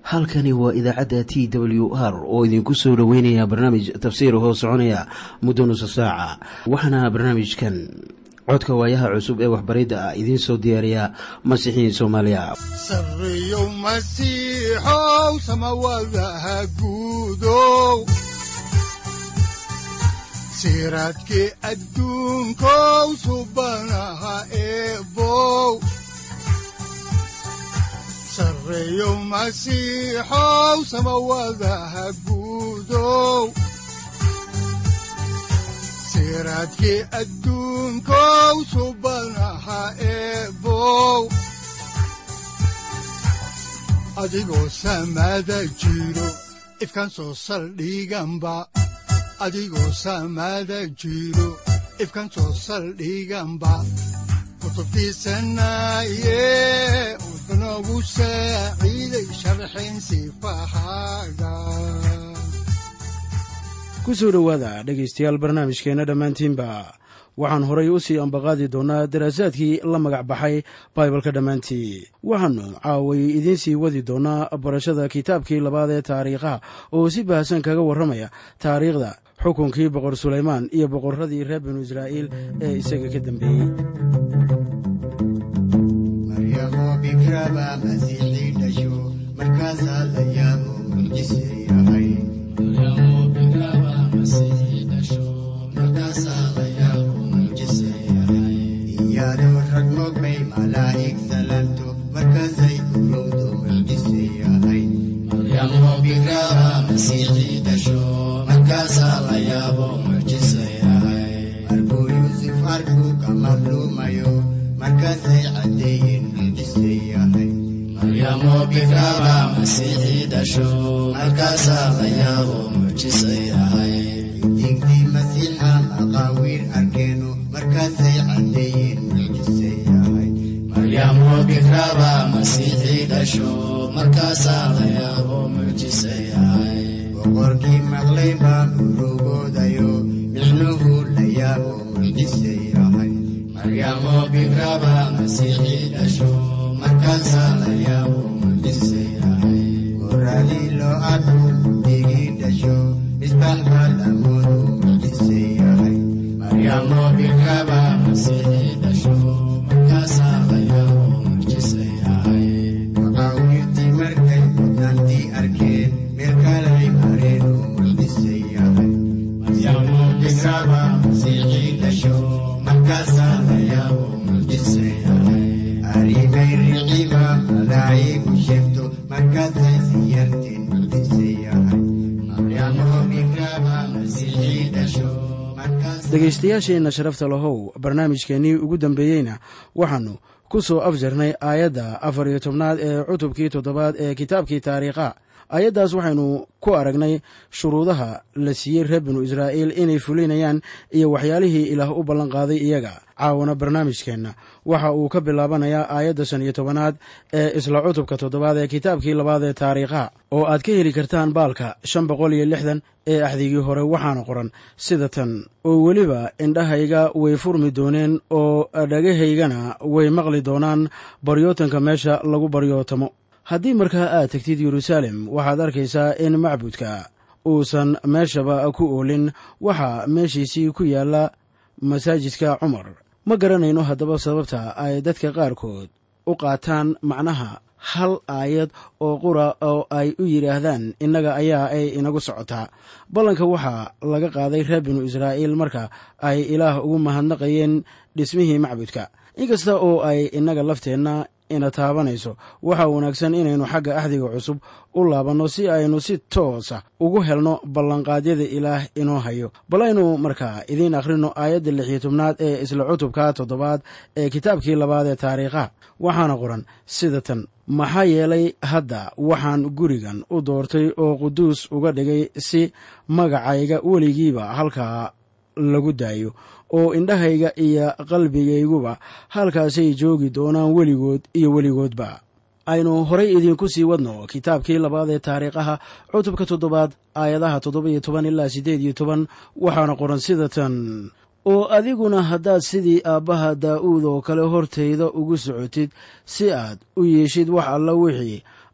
halkani waa idaacadda t w r oo idinku soo dhoweynaya barnaamij tafsiir hoo soconaya muddo nusa saaca waxaana barnaamijkan codka waayaha cusub ee waxbaridda ah idiin soo diyaariya masiixiin soomaaliya sareyow masiixow samawadaha guudow siraadkii adduunkow subanaha eebow sareyow masiixow samawadaha guudow siraadkii adduunkow subanaha eebow adigoo samada jiro ifkan soo saldhiganba adigoo samada jiro ifkan soo saldhiganba kutubtiisanaye udanogu saaciiday sharxin sifahaaga ku soo dhowaada dhegaystayaal barnaamijkeenna dhammaantiinba waxaan horay u sii ambaqaadi doonnaa daraasaadkii la magac baxay baibalka dhammaantii waxaannu caaway idiin sii wadi doonnaa barashada kitaabkii labaad ee taariikhaha oo si baahsan kaga warramaya taariikhda xukunkii boqor sulaymaan iyo boqorradii reer binu israa'iil ee isaga ka dambeeyey boqorkii maqlay baa urugoodayo micnuhu la yaabo mucjise yahay maryamo bikraba masiixii dhasho markaasaa la yaabo mucjise yahay goradii loo arko digii dhasho misbax baa lamoodu mucjise yahay maryamo bikraba masiixii dhasho markaasaa la yaabo mucjise yahay maqaawirtii markay mudnaantii arkeen meel kalay mareen uu mucjise yahay maryamo bikraba masiixii dhasho markaasaa la yaabo mucjise yahay arrimay riciba malaa'igu sheegto markaasay siyarteen mucjise yahay maryamo bikraba masiixii dhasho dhegaystayaasheenna sharafta lahow barnaamijkeennii ugu dambeeyeyna waxaannu ku soo afjarnay aayadda afar iyo tobnaad ee cutubkii toddobaad ee kitaabkii taariikha aayaddaas waxaynu ku aragnay shuruudaha la siiyey reer binu israa'iil inay fulinayaan iyo waxyaalihii ilaah u ballanqaaday iyaga caawana barnaamijkeenna waxa uu ka bilaabanayaa aayadda shan iyo tobanaad ee isla cutubka toddobaad ee kitaabkii labaad ee taariikha oo aad ka heli kartaan baalka shan boqol iyo lixdan ee axdigii hore waxaana qoran sida tan oo weliba indhahayga way furmi dooneen oo dhagahaygana way maqli doonaan baryootanka meesha lagu baryootamo haddii markaa aad tegtid yeruusaalem waxaad arkaysaa in macbudka uusan meeshaba ku oolin waxaa meeshiisii ku yaalla masaajidka cumar ma garanayno haddaba sababta ay dadka qaarkood u qaataan macnaha hal aayad oo qura oo ay u yidhaahdaan innaga ayaa ay inagu socotaa ballanka waxaa laga qaaday reer binu israa'iil marka ay ilaah ugu mahadnaqayeen dhismihii macbudka inkasta oo ay innaga lafteenna ina taabanayso waxaa wanaagsan inaynu xagga axdiga cusub u laabanno si aynu si toosa ugu helno ballanqaadyada ilaah inoo hayo bal aynu markaa idiin akhrino aayadda lix iyo tobnaad ee isla cutubka toddobaad ee kitaabkii labaad ee taariikha waxaana qoran sida tan maxaa yeelay hadda waxaan gurigan u doortay oo quduus uga dhigay si magacayga weligiiba halkaa lagu daayo oo indhahayga iyo qalbigayguba halkaasay joogi doonaan weligood iyo weligoodba aynu horay idiinku sii wadno kitaabkii labaad ee taariikhaha cutubka toddobaad aayadaha toddoba iyo toban ilaa siddeed iyo toban waxaana qoran sida tan oo adiguna haddaad sidii aabbaha daa'uud oo kale hortayda ugu socotid si aad u yeeshid wax alla wixii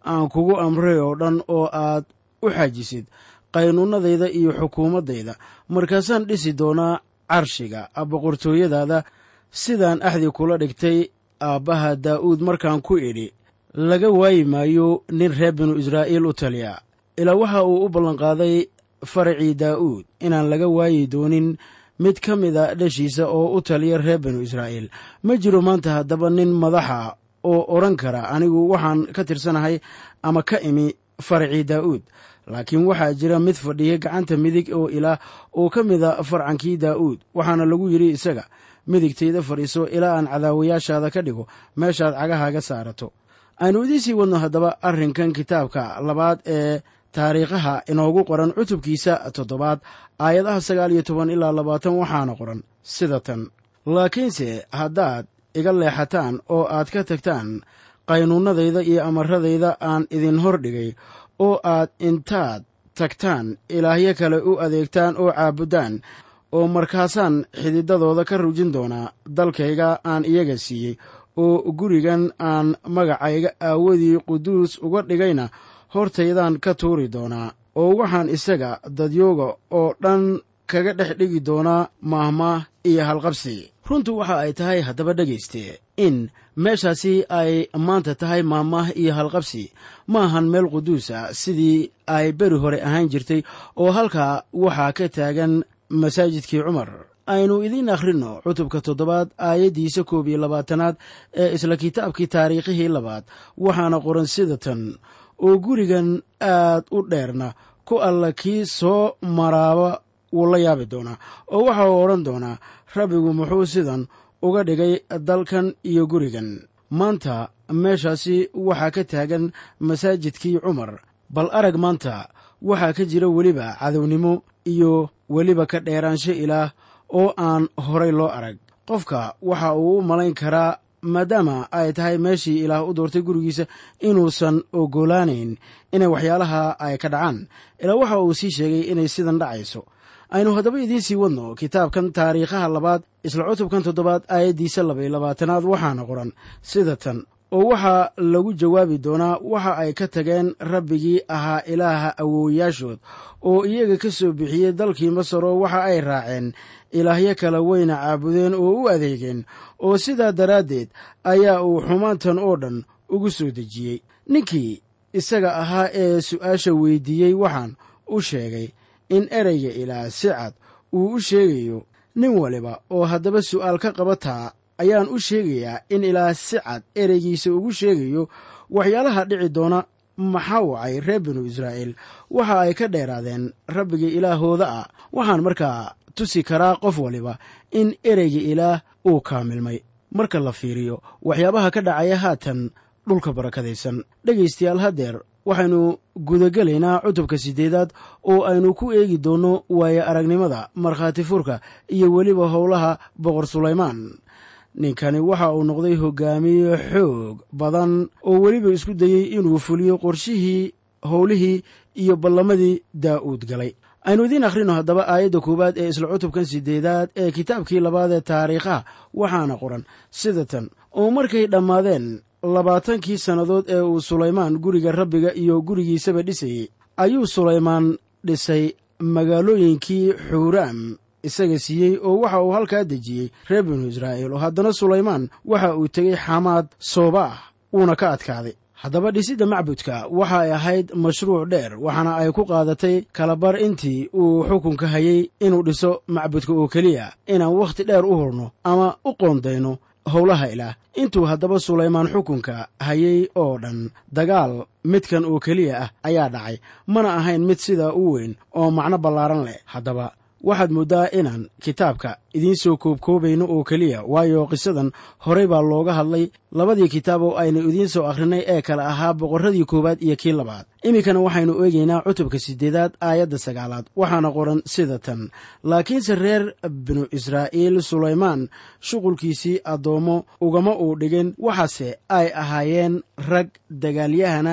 aan kugu amray oo dhan oo aad u xaajisid qaynuunadayda iyo xukuumaddayda markaasaan dhisi doonaa carshiga boqortooyadaada sidaan axdi kula dhigtay aabbaha daa'uud markaan ku idhi laga waayi maayo nin reer binu israa'iil u taliya ilaa waxa uu u ballanqaaday faracii daa'uud inaan laga waayi doonin mid ka mida dhashiisa oo u taliya reer binu israa'iil ma jiro maanta haddaba nin madaxa oo odhan kara anigu waxaan ka tirsanahay ama ka imi faracii daa'uud laakiin waxaa jira mid fadhiya gacanta midig oo ilaah oo ka mida farcankii daa'uud waxaana lagu yidhi isaga midigtayda fadhiiso ilaa aan cadaawayaashaada ka dhigo meeshaad cagahaaga saarato aynu idiin sii wadno haddaba arrinkan kitaabka labaad ee taariikhaha inoogu qoran cutubkiisa toddobaad aayadaha sagaal iyo toban ilaa labaatan waxaana qoran sida tan laakiinse haddaad iga leexataan oo aad ka tagtaan qaynuunadayda iyo amaradayda aan idin hor dhigay oo aad intaad tagtaan ilaahyo kale u adeegtaan oo caabuddaan oo markaasaan xididadooda ka rujin doonaa dalkayga aan iyaga siiyey oo gurigan aan magacayga aawadii quduus uga dhigayna hortaydaan ka tuuri doonaa oo waxaan isaga dadyooga oo dhan kaga dhex dhigi doonaa maahmaah iyo halqabsi runtu waxa ay tahay haddaba dhegayste in meeshaasi ay maanta tahay maahmaah iyo halqabsi ma ahan meel quduusa sidii ay beri hore ahaan jirtay oo halkaa waxaa ka taagan masaajidkii cumar aynu idiin akhrinno cutubka toddobaad aayaddiisa koob iyo labaatanaad ee isla kitaabkii taariikhihii labaad waxaana qoran sida tan oo gurigan aad u dheerna ku alla kii soo maraaba wuu la yaabi doonaa oo waxa uu odhan doonaa rabbigu muxuu sidan uga dhigay dalkan iyo gurigan maanta meeshaasi waxaa ka taagan masaajidkii cumar bal arag maanta waxaa ka jira weliba cadownimo iyo weliba ka dheeraansho ilaah oo aan horay loo arag qofka waxa uu u malayn karaa maadaama ay tahay meeshii ilaah u doortay gurigiisa inuusan ogolaanayn inay waxyaalaha ay ka dhacaan ilaa waxa uu sii sheegay inay sidan dhacayso aynu haddaba idiin sii wadno kitaabkan taariikhaha labaad isla cutubkan toddobaad aayaddiisa labaiyo labaatanaad waxaana qoran sida tan oo waxaa lagu jawaabi doonaa waxa ay ka tageen rabbigii ahaa ilaaha awoowayaashood oo iyaga ka soo bixiyey dalkii masaro waxa ay raaceen ilaahyo kale wayna caabudeen oo u adeegeen oo sidaa daraaddeed ayaa uu xumaantan oo dhan ugu soo dejiyey ninkii isaga ahaa ee su'aasha weydiiyey waxaan u sheegay in ereyga ilaah si cad uu u sheegayo nin waliba oo haddaba su'aal ka qabataa ayaan u sheegayaa in ilaah si cad ereygiisa ugu sheegayo waxyaalaha dhici doona maxaa wacay reer binu israa'iil waxa ay ka dheeraadeen rabbiga ilaahooda ah waxaan markaa tusi karaa qof waliba in ereyga ilaah uu kaamilmay marka la fiiriyo waxyaabaha ka dhacaya haatan dhulka barakadaysan dhegaystayaal haddeer waxaynu gudagelaynaa cutubka siddeedaad oo aynu ku eegi doonno waayo aragnimada markhaati furka iyo weliba howlaha boqor sulaymaan ninkani waxa uu noqday hogaamiye xoog badan oo weliba isku dayey inuu fuliyo qorshihii howlihii iyo ballamadii daa'uud galay aynu idiin akhrino haddaba aayadda koowaad ee isla cutubkan siddeedaad ee kitaabkii labaad ee taariikhaha waxaana qoran sida tan oo markay dhammaadeen labaatankii sannadood ee uu sulaymaan guriga rabbiga iyo gurigiisaba dhisayey ayuu sulaymaan dhisay magaalooyinkii xuuraam isaga siiyey oo waxa uu halkaa dejiyey reer binu israa'iil oo haddana sulaymaan waxa uu tegey xamaad soobaah wuuna ka adkaaday haddaba dhisidda macbudka waxa ay ahayd mashruuc dheer waxaana ay ku qaadatay kalabar intii uu xukunka hayey inuu dhiso macbudka oo keliya inaan wakhti dheer u hurno ama u qoondayno howlaha ilaah intuu haddaba sulaymaan xukunka hayey oo dhan dagaal midkan oo keliya ah ayaa dhacay mana ahayn mid sidaa u weyn oo macno ballaaran leh haddaba waxaad mooddaa inaan kitaabka idiin soo koobkoobayno oo keliya waayo qisadan horey baa looga hadlay labadii kitaab oo aynu idiin soo akhrinay ee kale ahaa boqorradii koowaad iyo kii labaad iminkana waxaynu eegaynaa cutubka siddeedaad aayadda sagaalaad waxaana qoran sida tan laakiinse reer binu israa'iil sulaymaan shuqulkiisii addoommo ugama uu dhigin waxaase ay ahaayeen rag dagaalyahana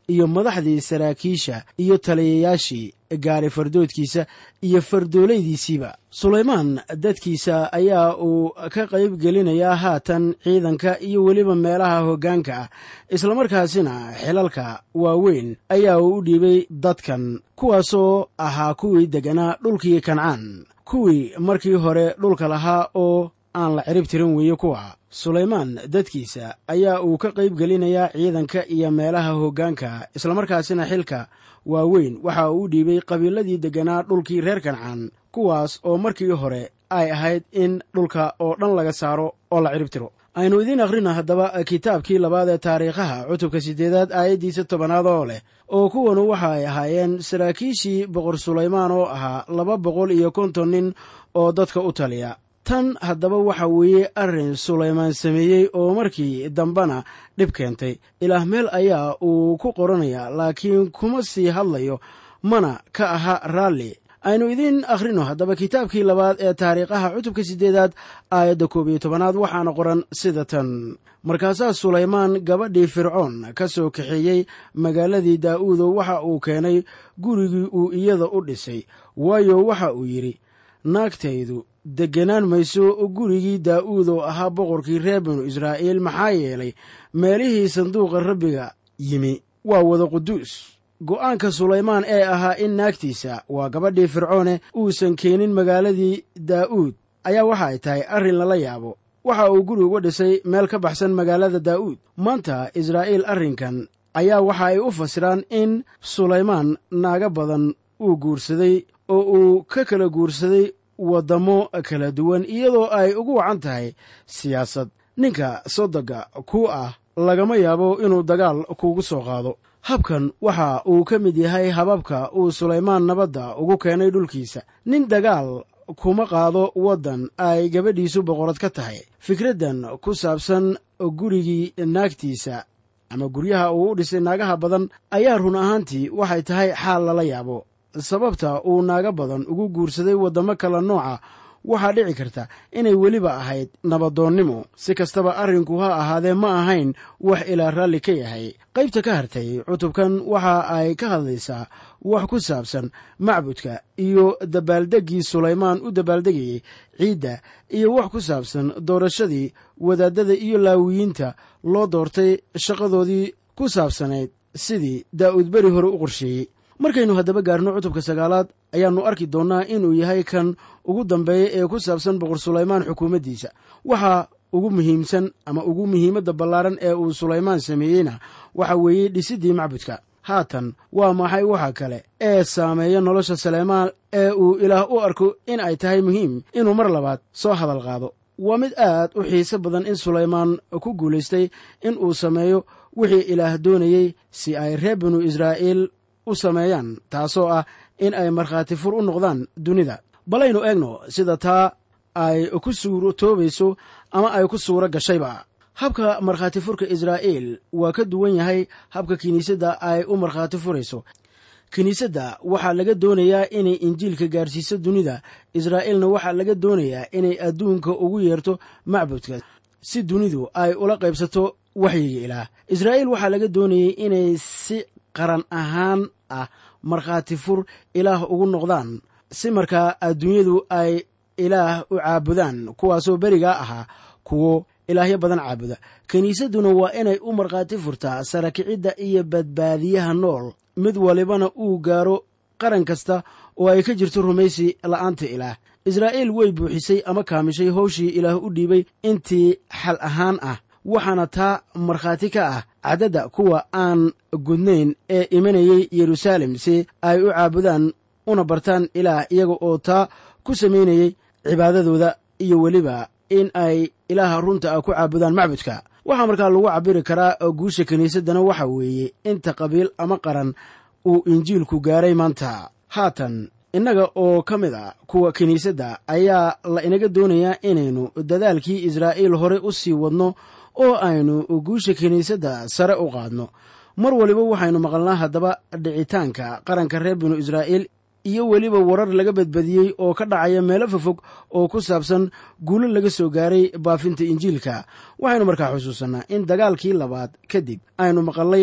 iyo madaxdii saraakiisha iyo taliyayaashii gaari fardoodkiisa iyo fardoolaydiisiiba sulaymaan dadkiisa ayaa uu ka qayb gelinayaa haatan ciidanka iyo weliba meelaha hoggaanka ah islamarkaasina xilalka waaweyn ayaa uu u dhiibay dadkan kuwaasoo ahaa kuwii degganaa dhulkii kancaan kuwii markii hore dhulka lahaa oo aan la cirib tirin weeye kuwa sulaymaan dadkiisa ayaa uu ka qayb gelinayaa ciidanka iyo meelaha hoggaanka islamarkaasina xilka waaweyn waxa uu u dhiibay qabiiladii degganaa dhulkii reer kancaan kuwaas oo markii hore ay ahayd in dhulka oo dhan laga saaro oo la cirib tiro aynu idiin akhrina haddaba kitaabkii labaad ee taariikhaha cutubka siddeedaad aayaddiisa tobanaad oo leh oo kuwanu waxa ay ahaayeen saraakiishii boqor sulaymaan oo ahaa laba boqol iyo konton nin oo dadka u taliya tan haddaba waxa weeye arrin sulaymaan sameeyey oo markii dambena dhib keentay ilaah meel ayaa uu ku qoranayaa laakiin kuma sii hadlayo mana ka aha raalli aynu idiin akhrino haddaba kitaabkii labaad ee taariikhaha cutubka siddeedaad aayadda koob iyo tobanaad waxaana qoran sida tan markaasaa sulaymaan gabadhii fircoon ka soo kaxeeyey magaaladii daa'uudo waxa uu keenay gurigii uu iyada u dhisay waayo waxa uu yidhi naagtaydu degganaan mayso gurigii daa'uud oo ahaa boqorkii reer binu israa'iil maxaa yeelay meelihii sanduuqa rabbiga yimi waa wada quduus go'aanka sulaymaan ee ahaa in naagtiisa waa gabadhii fircoone uusan keenin magaaladii daa'uud ayaa waxa ay tahay arrin lala yaabo waxa uu guri uga dhisay meel ka baxsan magaalada daa'uud maanta israa'iil arrinkan ayaa waxa ay u fasiraan in sulaymaan naaga badan uu guursaday oo uu ka kala guursaday waddamo kala duwan iyadoo ay ugu wacan tahay siyaasad ninka sodoga ku ah lagama yaabo inuu dagaal kuugu soo qaado habkan waxa uu ka mid yahay hababka uu sulaymaan nabadda ugu keenay dhulkiisa nin dagaal kuma qaado waddan ay gabadhiisu boqorad ka tahay fikraddan ku saabsan gurigii naagtiisa ama guryaha uu u dhisay naagaha badan ayaa run ahaantii waxay tahay xaal lala yaabo sababta uu naaga badan ugu guursaday waddamo kala nooca waxaa dhici karta inay weliba ahayd nabadoonnimo si kastaba arrinku ha ahaadee ma ahayn wax ilaa raalli ka yahay qaybta ka hartay cutubkan waxa ay ka hadlaysaa wax ku saabsan macbudka iyo dabaaldeggii sulaymaan u dabaaldegayey ciidda iyo wax ku saabsan doorashadii wadaadada iyo laawiyiinta loo doortay shaqadoodii ku saabsanayd sidii daa'uud beri hore u qorsheeyey markaynu haddaba gaarno cutubka sagaalaad ayaannu arki doonnaa inuu yahay kan ugu dambeeya ee ku saabsan boqor sulaymaan xukuumaddiisa waxaa ugu muhiimsan ama ugu muhiimadda ballaaran ee uu sulaymaan sameeyeyna waxa weeye dhisiddii macbudka haatan waa maxay waxa kale ee saameeya nolosha saleymaan ee uu ilaah u arko in ay tahay muhiim inuu mar labaad soo hadal qaado waa mid aad u xiise badan in sulaymaan ku guulaystay in uu sameeyo wixii ilaah doonayey si ay reer binu israa'iil u sameeyaan taasoo ah in ay markhaati fur u noqdaan dunida balaynu eegno sida taa ay ku suurtoobayso ama ay ku suuro gashayba habka markhaati furka israa'iil waa ka duwan yahay habka kiniisadda ay u markhaati furayso kiniisadda waxaa laga doonayaa inay injiilka gaarsiiso dunida israa'iilna waxaa laga doonayaa inay adduunka ugu yeerto macbudka si dunidu ay ula qaybsato waxyiga ilaah israa'iil waxaa laga doonayay inay si qaran ahaan ah markhaati fur ilaah ugu noqdaan si markaa adduunyadu ay ilaah u caabudaan kuwaasoo berigaa ahaa kuwo ilaahyo badan caabuda kiniisadduna waa inay u markhaati furtaa sarakicidda iyo badbaadiyaha nool mid walibana uu gaaro qaran kasta oo ay ka jirto rumaysi la'aanta ilaah israa'iil way buuxisay ama kaamishay howshii ilaah u dhiibay intii xal ahaan ah waxaana taa markhaati ka ah caddadda kuwa aan gudnayn ee imanayay yeruusaalem si ay u caabudaan una bartaan ilaah iyaga oo taa ku samaynayey cibaadadooda iyo weliba in ay ilaaha runta ah ku caabudaan macbudka waxaa markaa lagu cabiri karaa guusha kiniisaddana waxa weeye inta qabiil ama qaran uu injiilku gaaray maanta haatan innaga oo ka mid a kuwa kiniisadda ayaa la inaga doonayaa inaynu dadaalkii israa'iil hore u sii wadno oo aynu guusha kiniisadda sare u qaadno mar waliba waxaynu maqalnaa haddaba dhicitaanka qaranka reer binu israa'iil iyo weliba warar laga badbadiyey oo ka dhacaya meelo fofog oo ku saabsan guulo laga soo gaaray baafinta injiilka waxaynu markaa xusuusannaa in dagaalkii labaad kadib aynu maqalnay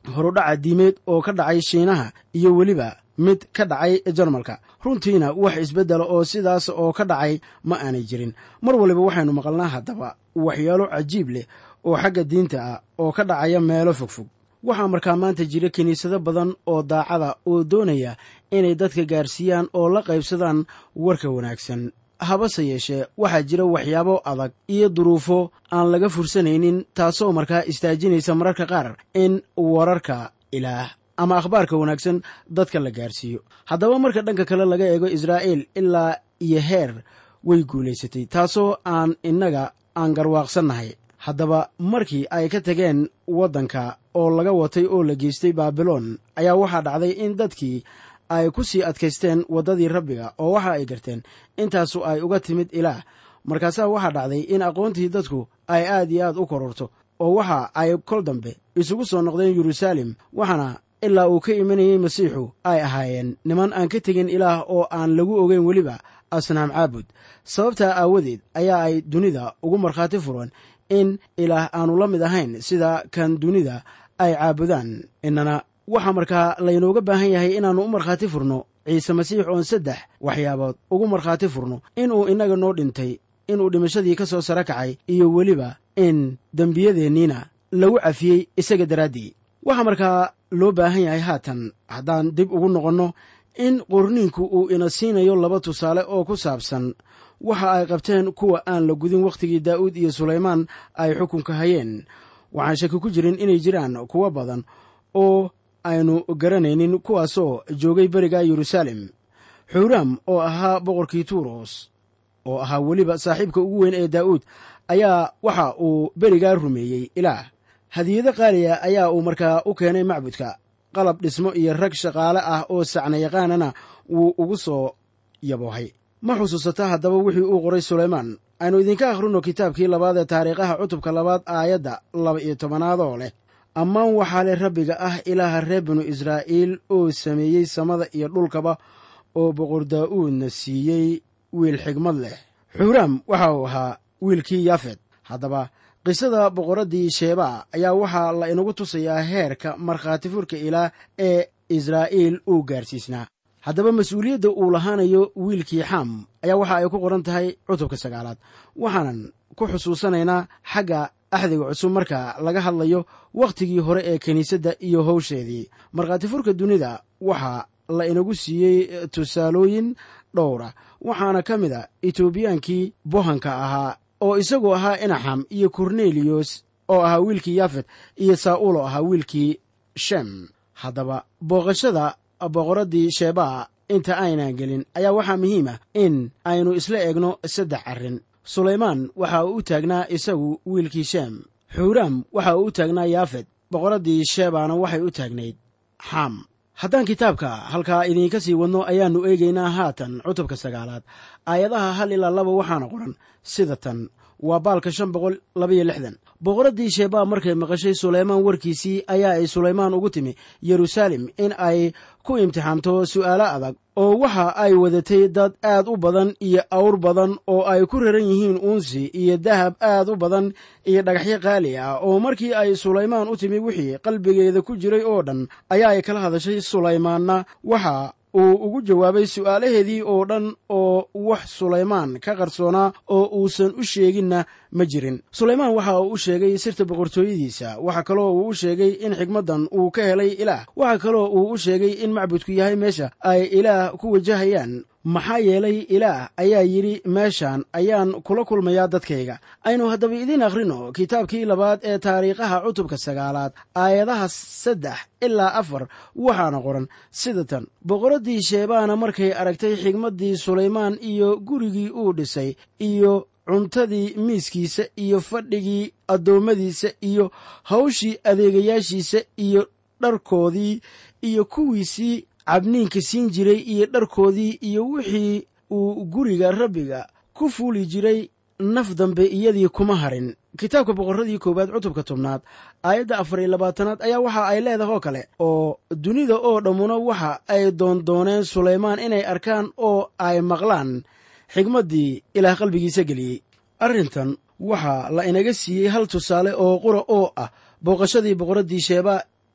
horudhaca diimeed oo ka dhacay shiinaha iyo weliba mid ka dhacay jarmalka runtiina wax isbeddela oo sidaas oo ka dhacay ma aanay jirin mar waliba waxaynu maqalnaa haddaba waxyaalo cajiib leh oo xagga diinta ah oo ka dhacaya meelo fogfog waxaa markaa maanta jira kiniisado badan oo daacada oo doonaya inay dadka gaarsiiyaan oo la qaybsadaan warka wanaagsan habase yeeshee waxaa jira waxyaabo adag iyo duruufo aan laga fursanaynin taasoo markaa istaajinaysa mararka qaar in wararka ilaah ama akhbaarka wanaagsan dadka la gaarsiiyo haddaba marka dhanka kale laga eego israa'iil ilaa iyo heer way guulaysatay taasoo aan innaga aan garwaaqsannahay haddaba markii ay ka tageen waddanka oo laga watay oo la geystay baabiloon ayaa waxaa dhacday in dadkii ay ku sii adkaysteen waddadii rabbiga oo waxa ay garteen intaasu ay uga timid ilaah markaasaa waxaa dhacday in aqoontii dadku ay aad iyo aad u kororto oo waxa ay kol dambe isugu soo noqdeen yeruusaalem waxaana ilaa uu ka imanayey masiixu ay ahaayeen niman aan ka tegin ilaah oo aan lagu ogeyn weliba asnaam caabud sababtaa aawadeed ayaa ay dunida ugu markhaati furan in ilaah aanu la mid ahayn sida kan dunida ay caabudaan innana waxaa markaa laynooga baahan yahay inaannu u markhaati furno ciise masiix oon saddex waxyaabood ugu markhaati furno inuu innaga noo dhintay inuu dhimashadii ka soo sara kacay iyo weliba in dembiyadeenniina lagu cafiyey isaga daraaddii waxaa markaa loo baahan yahay haatan haddaan dib ugu noqonno in qorniinku uu ina siinayo laba tusaale oo ku saabsan waxa ay qabteen kuwa aan la gudin wakhtigii daa'uud iyo sulaymaan ay xukunka hayeen waxaan shaki ku jirin inay jiraan kuwo badan oo aynu garanaynin kuwaasoo joogay beriga yeruusaalem xuuraam oo ahaa boqorkii tuuros oo ahaa weliba saaxiibka ugu weyn ee daa'uud ayaa waxa uu berigaa rumeeyey ilaah hadiyado qaaliya ayaa uu markaa u keenay macbudka qalab dhismo iyo rag shaqaale ah oo sacna yaqaanana wuu ugu soo yaboohay ma xusuusata haddaba wixii uu qoray sulaymaan aynu idinka akhrino kitaabkii labaad ee taariikhaha cutubka labaad aayadda laba iyo tobanaadoo leh ammaan waxaa leh rabbiga ah ilaaha reer binu israa'iil oo sameeyey samada iyo dhulkaba oo boqor daa'uudna siiyey wiil xigmad leh xuuraam waxa uu ahaa wiilkii yaafet haddaba qisada boqoraddii sheebaa ayaa waxaa la inagu tusayaa heerka markhaati furka ilaah ee israa'iil uu gaarsiisnaa haddaba mas-uuliyadda uu lahaanayo wiilkii xam ayaa waxa ay ku qoran tahay cutubka sagaalaad waxaanan ku xusuusanaynaa xagga axdiga cusub marka laga hadlayo wakhtigii hore ee kiniisadda iyo howsheedii markhaati furka dunida waxaa la inagu siiyey tusaalooyin dhowra waxaana ka mid a etoobiyaankii bohanka ahaa oo isagoo ahaa inaxam iyo korneliyos oo ahaa wiilkii yafet iyo saa'uul oo ahaa wiilkii shem haddaba booqashada boqoraddii sheebaa inta aynan gelin ayaa waxaa muhiim ah in aynu isla eegno saddex arrin sulaymaan waxa uu u taagnaa isagu wiilkii shem xuuraam waxa uu u taagnaa yaafet boqoraddii sheebaana waxay u taagnayd xam haddaan kitaabka halkaa idiinka sii wadno ayaannu eegaynaa haatan cutubka sagaalaad aayadaha hal ilaa laba waxaana qoran sida tan waa baalka shan boqol labaiyo lixdan boqoraddii sheebaa markay maqashay sulaymaan warkiisii ayaa ay sulaymaan ugu timi yeruusaalem in ay ku imtixaamto su'aalo adag oo waxa ay wadatay dad aad u badan iyo awr badan oo ay ku raran yihiin uunsi iyo dahab aad u badan iyo dhagaxyo qaali ah oo markii ay sulaymaan u timi wixii qalbigeeda ku jiray oo dhan ayaa ay kala hadashay sulaymaanna waxa uu ugu jawaabay su'aalaheedii oo dhan oo wax sulaymaan ka qarsoonaa oo uusan u sheeginna ma jirin sulaymaan waxa uu u sheegay sirta boqortooyadiisa waxa kaloo uu u sheegay in xigmaddan uu ka helay ilaah waxa kaloo uu u sheegay in macbudku yahay meesha ay ilaah ku wajahayaan maxaa yeelay ilaah ayaa yidhi meeshan ayaan kula kulmayaa dadkayga aynu haddaba idiin akhrino kitaabkii labaad ee taariikhaha cutubka sagaalaad aayadaha saddex ilaa afar waxaana qoran sida tan boqoraddii sheebaana markay aragtay xigmaddii sulaymaan iyo gurigii uu dhisay iyo cuntadii miiskiisa iyo fadhigii addoommadiisa iyo hawshii adeegayaashiisa iyo dharkoodii iyo kuwiisii cabniinka siin jiray iyo dharkoodii iyo wixii uu guriga rabbiga ku fuuli jiray naf dambe iyadii kuma harin kitaabka boqorradii koowaad cutubka tobnaad aayadda afar iyo labaatanaad ayaa waxa ay leedahay oo kale oo dunida oo dhammuna waxa ay doondooneen sulaymaan inay arkaan oo ay maqlaan xigmaddii ilaah qalbigiisa geliyey arrintan waxaa la inaga siiyey hal tusaale oo qura oo ah booqashadii boqoraddii sheebaa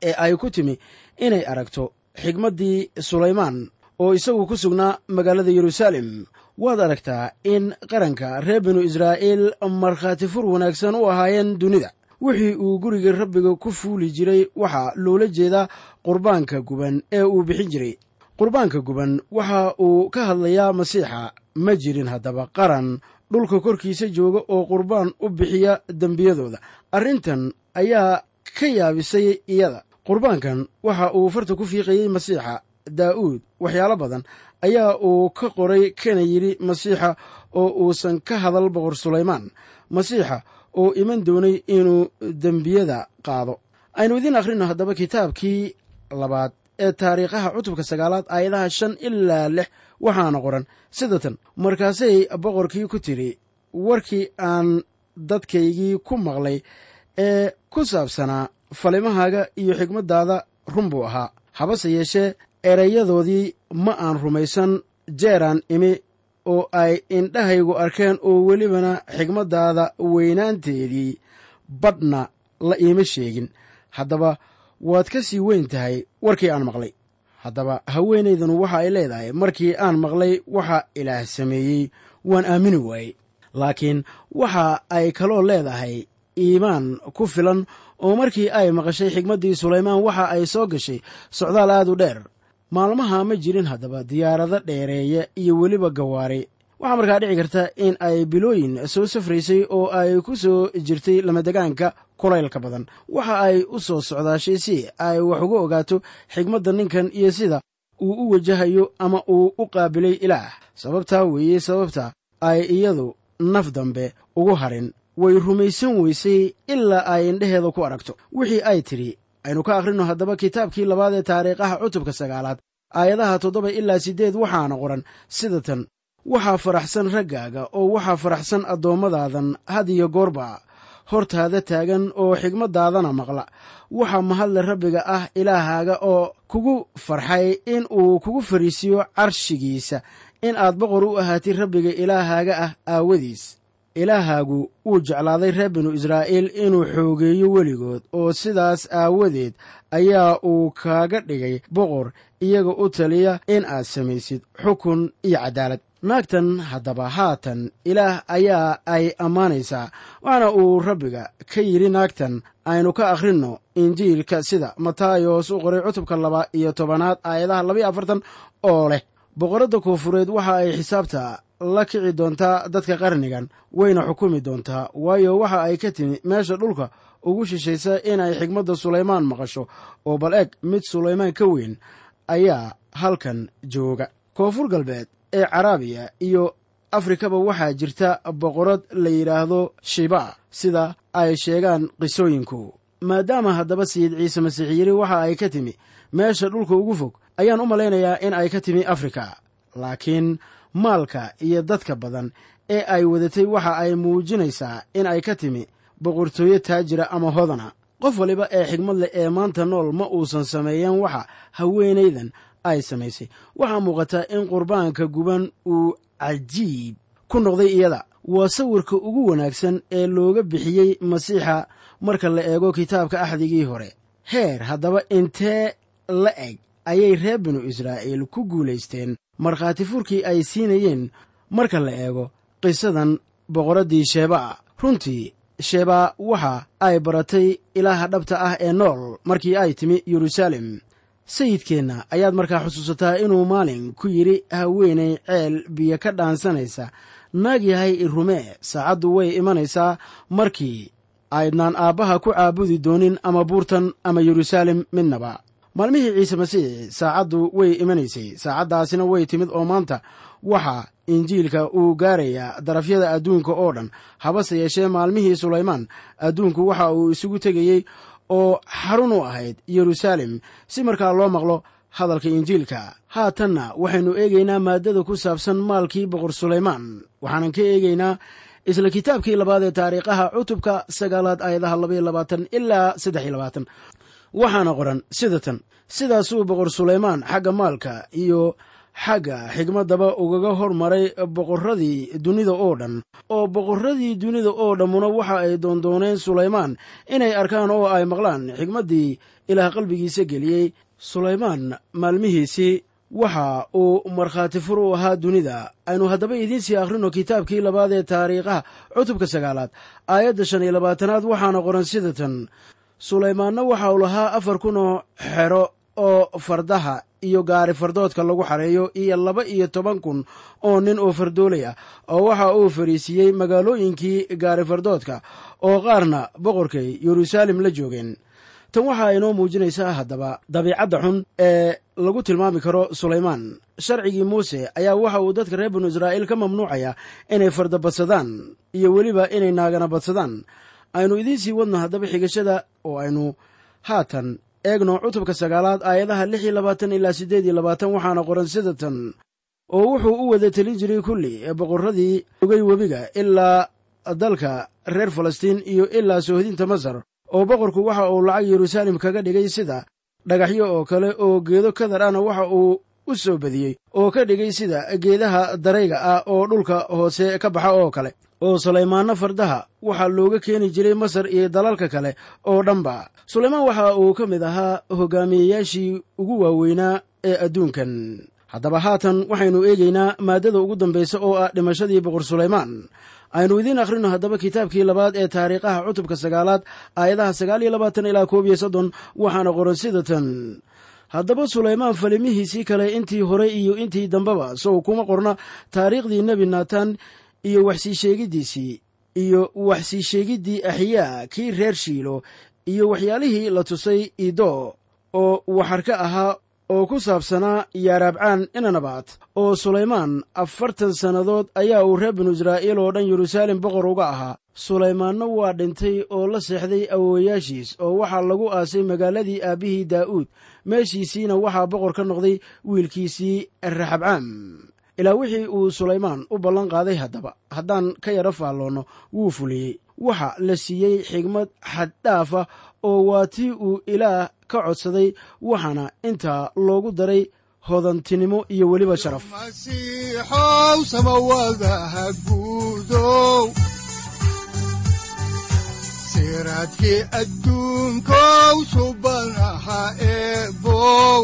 ee ay ku timi inay aragto xigmaddii sulaymaan oo isagu ku sugnaa magaalada yeruusaalem waad aragtaa in qaranka reer binu israa'iil markhaati fur wanaagsan u ahaayeen dunida wixii uu guriga rabbiga ku fuuli jiray waxaa loola jeedaa qurbaanka guban ee uu bixin jiray qurbaanka guban waxa uu ka hadlayaa masiixa ma jirin haddaba qaran dhulka korkiisa jooga oo qurbaan u bixiya dembiyadooda arrintan ayaa ka yaabisay iyada qurbaankan waxa uu farta ku fiiqayey masiixa daa'uud waxyaalo badan ayaa uu ka qoray kana yidhi masiixa oo uusan ka hadal boqor sulaymaan masiixa oo iman doonay inuu dembiyada qaado aynu idiin akhrino haddaba kitaabkii labaad ee taariikhaha cutubka sagaalaad aayadaha shan ilaa lix waxaana qoran sida tan markaasay boqorkii ku tidhi warkii aan dadkaygii ku maqlay ee ku saabsanaa falimahaaga iyo xigmaddaada run buu ahaa habase yeeshee erayadoodii ma aan rumaysan jeeraan imi oo ay indhahaygu arkeen oo welibana xigmaddaada weynaanteedii badhna la iima sheegin haddaba waad ka sii weyn tahay warkii aan maqlay haddaba haweenaydanu waxa ay leedahay markii aan maqlay waxa ilaah sameeyey waan aamini waayey laakiin waxa ay kaloo leedahay iimaan ku filan oo markii ay maqashay xigmaddii sulaymaan waxa ay soo gashay socdaal aad u dheer maalmaha ma jirin haddaba diyaarado dheereeya iyo weliba gawaari waxaa markaa dhici karta in ay bilooyin soo safraysay oo ay ku soo jirtay lamadegaanka kulaylka badan waxa ay u soo socdaashay si ay wax uga ogaato xigmadda ninkan iyo sida uu u wajahayo ama uu u qaabilay ilaah sababtaa weeye sababta ay iyadu naf dambe ugu harin way rumaysan weysay ilaa ay indheheeda ku aragto wixii ay tidhi aynu ka akhrino haddaba kitaabkii labaad ee taariikhaha cutubka sagaalaad aayadaha toddoba ilaa siddeed waxaana qoran sida tan waxaa faraxsan raggaaga oo waxaa faraxsan addoommadadan had iyo goorba hortaada taagan oo xigmaddaadana maqla waxaa mahadle rabbiga ah ilaahaaga oo kugu farxay in uu kugu fariisiyo carshigiisa in aad boqor u ahaatid rabbiga ilaahaaga ah aawadiis ilaahaagu wuu jeclaaday reer binu israa'iil inuu xoogeeyo weligood oo sidaas aawadeed ayaa uu kaaga dhigay boqor iyaga u taliya in aad samaysid xukun iyo caddaalad naagtan haddaba haatan ilaah ayaa ay ammaanaysaa waxaana uu rabbiga ka yidhi naagtan aynu ka akhrinno injiilka sida mataayos u qoray cutubka laba iyo tobanaad aayadaha labaiyo afartan oo leh boqoradda koonfureed waxa ay xisaabta la kici doontaa dadka qarnigan wayna xukumi doontaa waayo waxa ay ka timi meesha dhulka ugu shishaysa inay xigmadda sulaymaan maqasho oo bal eg mid sulaymaan ka weyn ayaa halkan jooga koonfur galbeed ee caraabiya iyo afrikaba waxaa jirta boqorad la yidhaahdo shiba sida ay sheegaan qisooyinku maadaama haddaba sayid ciise masiix yiri waxa ay ka timi meesha dhulka ugu fog ayaan u malaynayaa in ay ka timi afrika laakiin maalka iyo dadka badan ee ay wadatay waxa ay muujinaysaa in ay ka timi boqortooyo taajira ama hodana qof waliba ee xigmad leh ee maanta nool ma uusan sameeyeen waxa haweenaydan ay samaysay waxaa muuqata in qurbaanka guban uu cajiib ku noqday iyada waa sawirka ugu wanaagsan ee looga bixiyey masiixa marka la eego kitaabka axdigii hore heer haddaba intee la eg ayay reer binu israa'iil ku guulaysteen markhaati furkii ay siinayeen marka la eego qisadan boqoraddii sheebaa runtii sheebaa waxa ay baratay ilaaha dhabta ah ee nool markii ay timi yeruusaalem sayidkeenna ayaad markaa xusuusataa inuu maalin ku yidhi haweenay ceel biyo ka dhaansanaysa naag yahay irumee saacaddu way imanaysaa markii aydnaan aabbaha ku caabudi doonin ama buurtan ama yeruusaalem midnaba maalmihii ciise masiix saacaddu way imanaysay saacaddaasina way timid oo maanta waxa injiilka uu gaarayaa darafyada adduunka oo dhan habase yeeshee maalmihii sulaymaan adduunku waxa uu isugu tegayey oo xarun u ahayd yeruusaalem si markaa loo maqlo hadalka injiilka haatanna waxaynu eegaynaa maaddada ku saabsan maalkii boqor sulaymaan waxaanan ka eegaynaa isla kitaabkii labaad ee taariikhaha cutubka sagaalaad aayadaha labaiyo labaatan ilaa saddex iyo labaatan waxaana qoran sida tan sidaasuu boqor sulaymaan xagga maalka iyo xagga xigmaddaba ugaga hormaray boqorradii dunida oo dhan oo boqorradii dunida oo dhammuna waxa ay doondooneen sulaymaan inay arkaan oo ay maqlaan xigmaddii ilaah qalbigiisa geliyey sulaymaan maalmihiisii waxa uu markhaati fur u ahaa dunida aynu haddaba idiin sii akhrino kitaabkii labaad ee taariikhaha cutubka sagaalaad aayadda shan iyo labaatanaad waxaana qoran sida tan sulaymaanna waxa uu lahaa afar kun oo xero oo fardaha iyo gaari fardoodka lagu xareeyo iyo laba iyo toban kun oo nin oo fardoolay ah oo waxa uu fariisiiyey magaalooyinkii gaari fardoodka oo qaarna boqorkay yeruusaalem la joogeen tan waxaa inoo muujinaysaa haddaba dabiicadda xun ee lagu tilmaami karo sulaymaan sharcigii muuse ayaa waxa uu dadka reer binu israa'iil ka mamnuucaya inay farda badsadaan iyo weliba inay naagana badsadaan aynu idiin sii wadno haddaba xigashada oo aynu haatan eegno cutubka sagaalaad aayadaha lix iyo labaatan ilaa siddeed iyo labaatan waxaana qoran sida tan oo wuxuu u wada telin jiray kulli boqorradii ogay webiga ilaa dalka reer falastiin iyo ilaa soohdinta masar oo boqorku waxa uu lacag yeruusaalem kaga dhigay sida dhagaxyo oo kale oo geedo kadar ahna waxa uu u soo badiyey oo ka dhigay sida geedaha darayga ah oo dhulka hoose ka baxa oo kale oo sulaymaanno fardaha waxaa looga keeni jiray masar iyo dalalka kale oo dhanba sulaymaan waxa uu ka mid ahaa hogaamiyeyaashii ugu waaweynaa ee adduunkan haddaba haatan waxaynu eegaynaa maaddada ugu dambaysa oo ah dhimashadii boqor sulaymaan aynu idiin akhrino haddaba kitaabkii labaad ee taariikhaha cutubka sagaalaad aayadaha sagaal iyo labaatan ilaa koob iyo soddon waxaana qoran sida tan haddaba sulaymaan falimihiisii kale intii hore iyo intii dambeba sow kuma qorna taariikhdii nebi naatan iyo waxsii sheegiddiisii iyo waxsii sheegiddii axyaa kii reer shiilo iyo waxyaalihii la tusay ido oo waxarka ahaa oo ku saabsanaa yaaraabcaan inanabaad oo sulaymaan afartan sannadood ayaa uu reer binu israa'iil oo dhan yeruusaalem boqor uga ahaa sulaymaanna waa dhintay oo la seexday awowayaashiis oo waxaa lagu aasay magaaladii aabbihii daa'uud meeshiisiina waxaa boqor ka noqday wiilkiisii raxabcaam ilaa wixii uu sulaymaan u ballan qaaday haddaba haddaan ka yaro faalloonno wuu fuliyey waxa la siiyey xigmad xaddhaafa oo waa tii uu ilaah ka codsaday waxaana intaa loogu daray hodantinimo iyo weliba sharaf masiixow samawadaha guudow siraadkii adduunkow subanaha eebow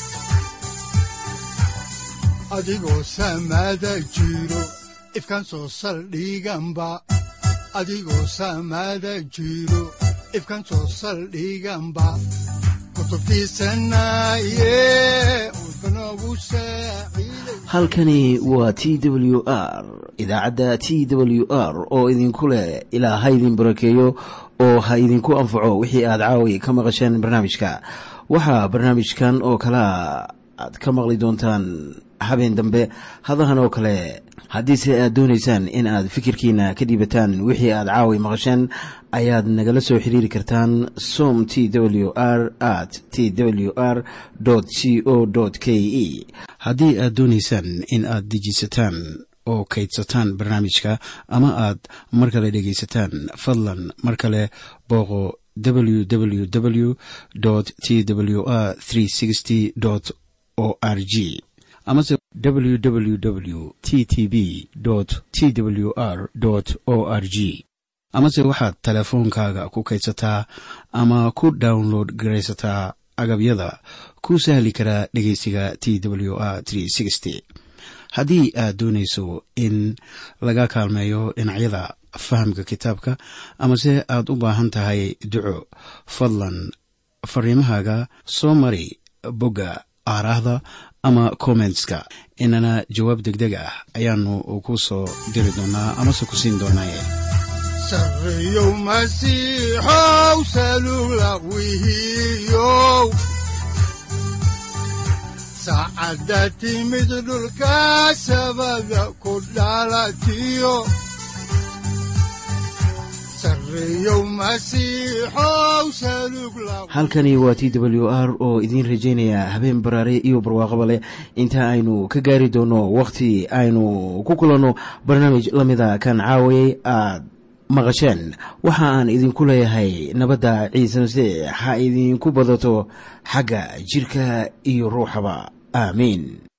adigoo samaada jiro ifkan soo saldhiganba adigoo samaada jiro ifkan soo saldhiganba halkani waa t w r idaacadda t w r oo idinku leh ilaa ha idin barakeeyo oo ha idinku anfaco wixii aad caawi ka maqasheen barnaamijka waxaa barnaamijkan oo kalaa aad ka maqli doontaan habeen dambe hadahan oo kale haddiise aad doonaysaan in aad fikirkiina ka dhiibataan wixii aad caawi maqasheen ayaad nagala soo xiriiri kartaan som t w r at t w r c o k e haddii aad doonaysaan in aad dejiisataan oo kaydsataan barnaamijka ama aad mar kale dhegaysataan fadlan mar kale booqo www t w r o r g amase www t t b t w r o r g amase waxaad teleefoonkaaga ku kaydsataa ama ku download garaysataa agabyada ku sahli karaa dhegeysiga t w r haddii aad doonayso in laga kaalmeeyo dhinacyada fahamka kitaabka amase aad u baahan tahay duco fadlan fariimahaaga soo mari bogga aaraahda ama kommentska inana jawaab degdeg ah ayaanu ku soo diri doonaa amase ku siin doonaaye sareyow masiixow salugla wihiyow saacadda timid dhulka sabada ku dhalatiyo halkani waa t w r oo idiin rajaynaya habeen baraare iyo barwaaqaba leh inta aynu ka gaari doono wakhti aynu ku kulanno barnaamij la mida kan caawayay aad maqasheen waxa aan idinku leeyahay nabadda ciise masiix ha idinku badato xagga jidhka iyo ruuxaba aamiin